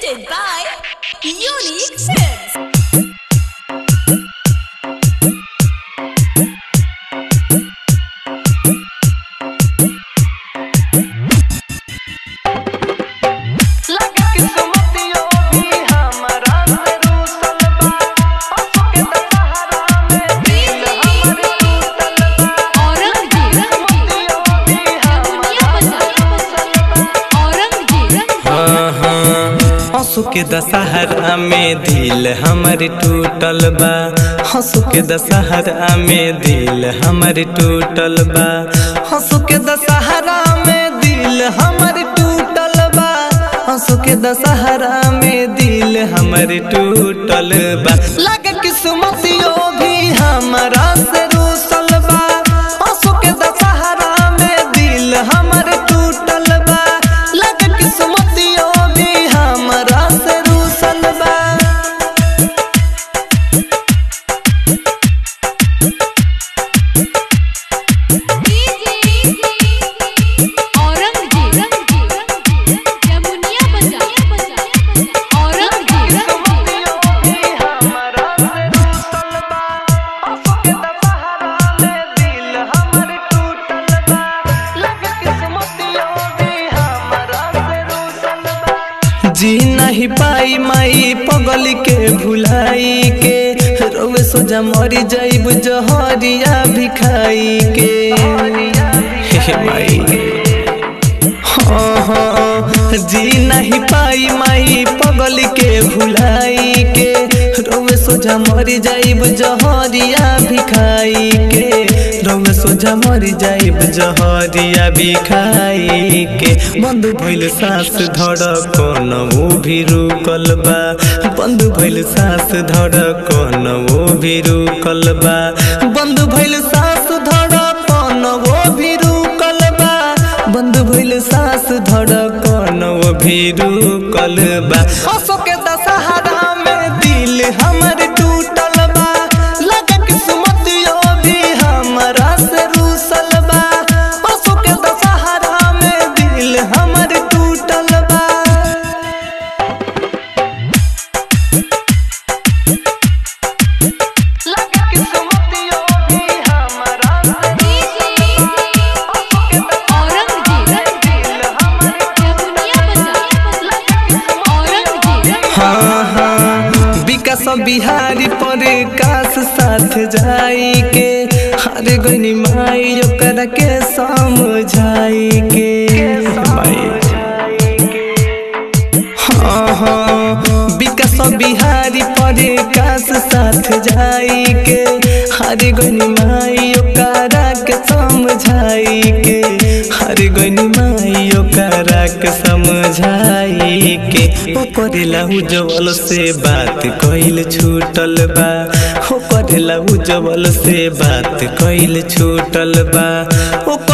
presented by Unique Films. हंसू के दशहरा में दिल हमर टूटल बा हंसू के दशहरा में दिल हमर टूटल बा हंसू के दशहरा में दिल हमर टूटल बा हंसू के दशहरा में दिल हमर टूटल बा लगे किस्मतियो भी हमरा से रूसल बा हंसू के दशहरा में दिल हमर टूटल बा लगे किस्मतियो भी हमरा से रूसल बा जी नहीं पाई माई पगल के भुलाई के रोवे सोजा मरी जाइब जहरिया भी खाई के हे माई हाँ हाँ जी नहीं पाई माई पगल के भुलाई के रोवे सोजा मरी जाइब जहरिया भी खाई के रोवे सोजा मरी जाइब जहरिया भी खाई के बंद भइल सास धड़कन वो भी रुकल बा बंद भइल सास धड़कन वो भी रुकल बा बंद भइल सास धड़कन वो भी रुकल बा बंद भइल सास धड़कन वो भी रुकल बा हंसो के दशहरा में दिल हमर टूटल बा लगे किस्मतियो भी हमरा से रूसल बा हंसो के दशहरा में दिल हमर टूटल बा लगे किस्मतियो भी हमरा से हाँ हाँ विकास बिहारी पर काश साथ जाई के हर गनी माई ओकरा के समझाई के माई हाँ हाँ विकास बिहारी पर काश साथ जाई के हर गनी माई ओकरा के समझाई के हर गनी माई ओकरा के समझाई के ओ करेला उज्जवल से बात कइल छूटल बा हो करेला उज्जवल से बात कइल छूटल बा ओ